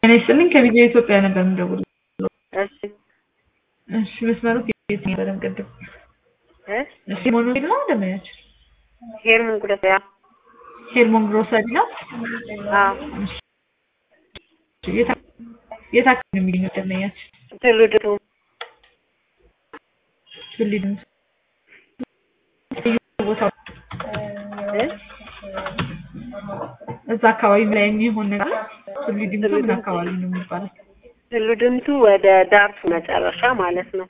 እኔ ስልኝ ከቪዲዮ ኢትዮጵያ ነበር የምደውለው። እሺ እሺ መስመሩ ከየት ነው? በደምብ ቅድም እ እሺ ሞኖ ነው ደመያችን ሄርሞን ጉዳት ያ ሄርሞን ግሮሰሪ ነው። አዎ እሺ የት የት አካባቢ ነው የሚገኘው ደመያችን? ትውልዱ ትውልድ ቦታው እ እዛ አካባቢ ላይ የሚሆን ነገር ትውልድ ምን አካባቢ ነው የሚባለው? ትውልድምቱ ወደ ዳርቱ መጨረሻ ማለት ነው።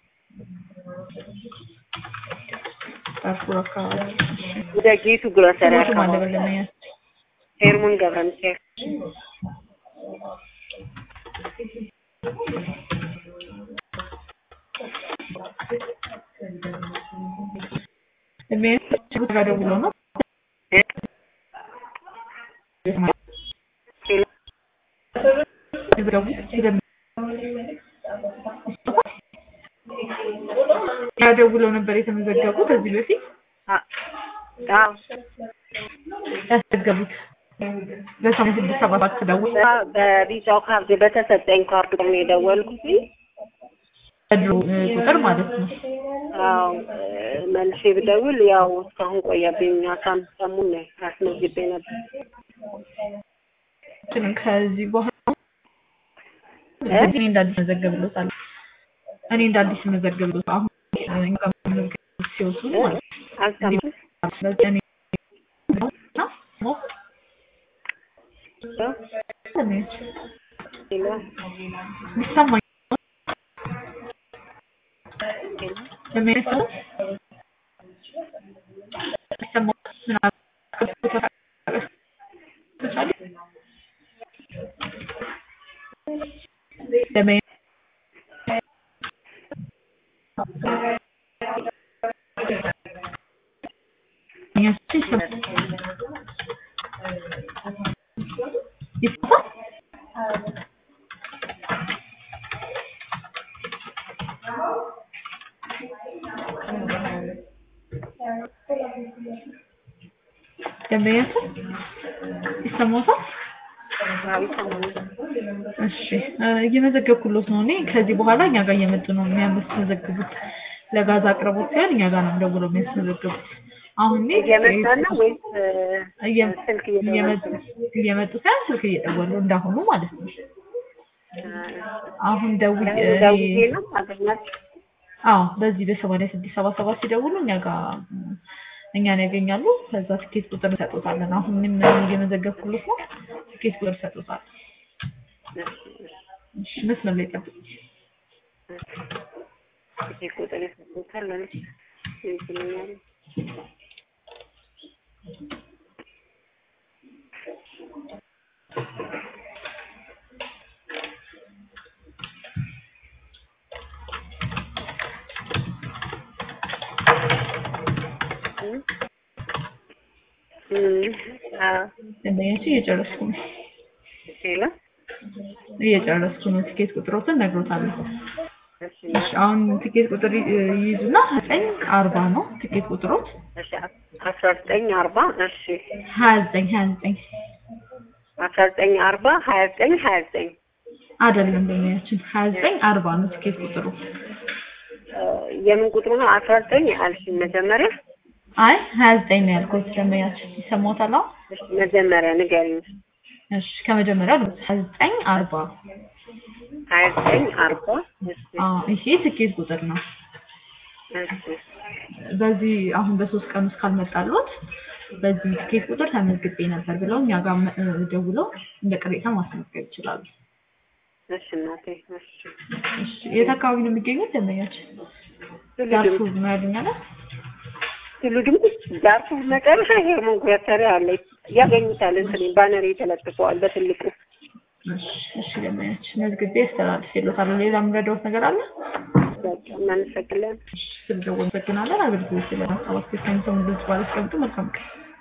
ዳርፉር አካባቢ ወደ ጌቱ ግሮሰሪ ስሞቱ ማለት አካባቢ በደመያችን ሄርሞን ገብረ ሚካኤል ደመያችን ጋር ደውሎ ነው እ ያደውለው ነበር የተመዘገቡት ከዚህ በፊት አ- አዎ ያስዘገቡት በሰማንያ ስድስት ሰባ ሰባት ደውል በ- በቢጫው ካርድ በተሰጠኝ ካርድ ነው የደወልኩት። በድሮ እ, ቁጥር ማለት ነው። አዎ እ፣ መልሼ ብደውል ያው እስካሁን ቆየብኝ። አስራ አምስት ሰሙን ነው አስመዝግቤ ነበር። ግን ከዚህ በኋላ እ? እኔ እንዳዲስ መዘገብሎታል እኔ እንዳዲስ መዘገብሎት አሁን እኛ ጋር መመዝገብ ሲወጡ ማለት አልሰማም። ነው። ስለዚህ እኔ እና ሞ- ትንሽ ሄሎ ይሰማኝ ለሚያሰው ይሰማው ምናምን ለመ ደንበኛችን ይሰማዎታል? አዎ ይሰማኛል። እሺ እ፣ እየመዘገብኩሎት ነው። እኔ ከዚህ በኋላ እኛ ጋር እየመጡ ነው የሚያስመዘግቡት። ለጋዝ አቅርቦት ሲሆን እኛ ጋር ነው ደውለው የሚያስመዘግቡት። አሁን እኔ እየመጣ ነው ወይስ እ፣ እየ- ስልክ እየመጡ እየደወልኩ ነው? እየመጡ ሳይሆን ስልክ እየደወሉ እንዳሁኑ ማለት ነው። እ፣ አሁን ደውዬ ለምን ደውዬ ነው አገኛችሁ? አዎ በዚህ በሰማንያ ስድስት ሰባ ሰባት ሲደውሉ እኛ ጋር ም፣ እኛን ያገኛሉ። ከዛ ትኬት ቁጥር እንሰጦታለን። አሁን እኔም እየመዘገብኩሎት ነው። ትኬት ቁጥር እንሰጦታለን። እሺ መስመር ላይ ጠብቁ። ይሄ ቁጥር ይሰጡታል ማለት ይችላል። ደንበኛችን እየጨረስኩ ነው ሄሎ እየጨረስኩ ነው። ትኬት ቁጥሮትን ነግሮታለሁ። እሺ እሺ አሁን ትኬት ቁጥር ይ- ይይዙና ዘጠኝ አርባ ነው ትኬት ቁጥሮት እሺ አስራ ዘጠኝ አርባ እሺ ሀያ ዘጠኝ ሀያ ዘጠኝ አስራ ዘጠኝ አርባ ሀያ ዘጠኝ ሀያ ዘጠኝ አይደለም ደንበኛችን ሀያ ዘጠኝ አርባ ነው ትኬት ቁጥሩ። የምን ቁጥሩ ነው? አስራ ዘጠኝ አልሽኝ መጀመሪያ። አይ ሀያ ዘጠኝ ነው ያልኩት ደንበኛችን ይሰማዎታል? አሁን እሺ መጀመሪያ ንገሪኝ። እሺ ከመጀመሪያው ልብ ሀያ ዘጠኝ አርባ ሀያ ዘጠኝ አርባ እሺ አዎ ይሄ ትኬት ቁጥር ነው። እሺ በዚህ አሁን በሶስት ቀን ውስጥ ካልመጣልዎት በዚህ ትኬት ቁጥር ተመዝግቤ ነበር ብለው እኛ ጋር መ- እ፣ ደውለው እንደ ቅሬታ ማስመዝገብ ይችላሉ። እሺ እናቴ እሺ እሺ የት አካባቢ ነው የሚገኙት ደንበኛችን? ትውልድ ዳርፉር ነው ያሉኝ አይደል? ትውልድም ዳርፉር መጨረሻ ሄርሞን ጉረተሪ አለ ያገኙታል። እንትን ባነር ተለጥፈዋል በትልቁ። እሺ እሺ ደንበኛችን መዝግቤ አስተላልፌልዎታለሁ። ሌላ የምረዳዎት ነገር አለ? በቃ እናመሰግናለን። እሺ ስለደወሉ አመሰግናለን። አገልግሎት ስለማስተባበር ከሚሰሙ ድምጽ ባላስቀምጡ መልካም ቀን